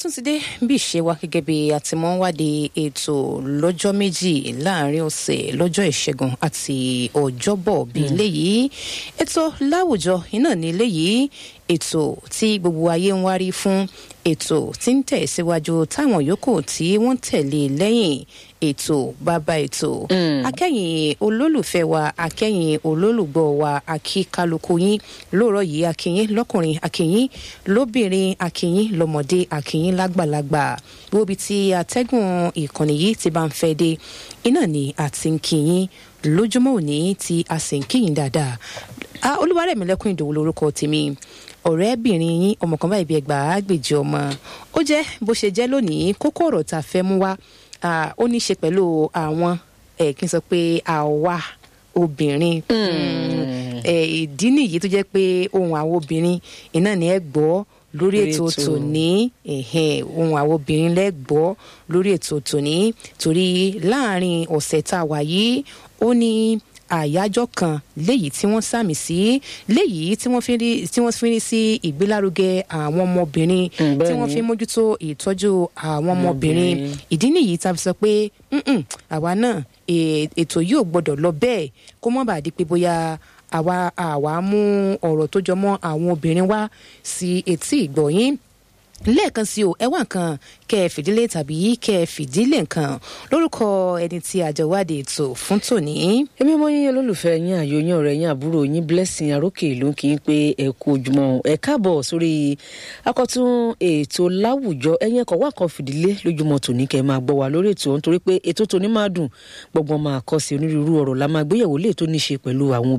tún ti dé bí ìṣe wa gẹ́gẹ́ bí àtìmọ́wádìí ètò lọ́jọ́ méjì láàrin ọ̀sẹ̀ lọ́jọ́ ìṣẹ́gun àti ọjọ́bọ̀ bíi eléyìí ètò láwùjọ iná ní eléyìí ètò tí gbogbo ayé ń wárí fún ètò tí ń tẹ̀síwájú táwọn yòókù tí wọ́n tẹ̀lé lẹ́yìn ètò bàbá ètò akẹ́yìn olólùfẹ́ wa akẹ́yìn olólùgbọ́ wa akíkálukú yín lóòrọ̀ yìí akínyín lọ́kùnrin akínyín lóbìnrin akínyín lọ́mọdé akínyín lágbàlagbà gbogbo ibi tí atẹ́gùn ìkànnì yìí ti bá ń fẹ́ dé iná ni àti ń kíyín lójúmọ́ òní tí a sì ń kíyìn dáadáa olúwarẹ̀mílẹ́kùn ìdòwú lórúkọ tèmi ọ̀rẹ́bìnrin yín ọmọ kan báyìí bí ẹgbàá gbèjì ọmọ ó jẹ́ bó ṣe jẹ́ lónìí kókó ọ̀rọ̀ tá a fẹ́ mú wá ó ní í ṣe pẹ̀lú àwọn kí n sọ pé àwa obìnrin ìdí nìyí tó jẹ́ pé ohun àwọn obìnrin iná ni ẹ gbọ́ lórí ètò tòní ohun àwọn obìnrin lẹ́gbọ́ lórí ètò tòní torí láàrin ọ̀sẹ̀ tá a wà yìí ó ní àyájọ́ kan léyìí tí wọ́n sàmì sí léyìí tí wọ́n fi rí tí wọ́n fi rí sí ìgbélárugẹ àwọn ọmọbìnrin tí wọ́n fi mójútó ìtọ́jú àwọn ọmọbìnrin ìdí nìyí tá a fi sọ pé àwa náà ètò yìí ò gbọ́dọ̀ lọ bẹ́ẹ̀ kó má bàa di pé bóyá àwa àwa mú ọ̀rọ̀ tó jọ mọ́ àwọn obìnrin wá sí etí ìgbọ̀yìn lẹ́ẹ̀kan sí o ẹ wá nǹkan kẹ ẹ fìdílé tàbí kẹ ẹ fìdílé nǹkan lórúkọ ẹni tí àjọwádìí ètò fún tòní. èmi mọ yín olólùfẹ́ yín àyò yín ọ̀rẹ́ yín àbúrò yín blessing arókè ló ń kí n pé ẹ kú ojúmọ́ ẹ káàbọ̀ sórí akọ́tún ètò láwùjọ ẹ̀yìn ẹ̀kọ́ wà kan fìdílé lójúmọ́ tòní kẹ́ ẹ máa gbọ́ wá lórí ètò nítorí pé ètò tòní máa dùn gbọ̀ngbọ̀n máa kọ́ sí onírúurú ọ̀rọ̀ la máa gbéyẹ̀wò lè tó ní ṣe pẹ̀lú àwọn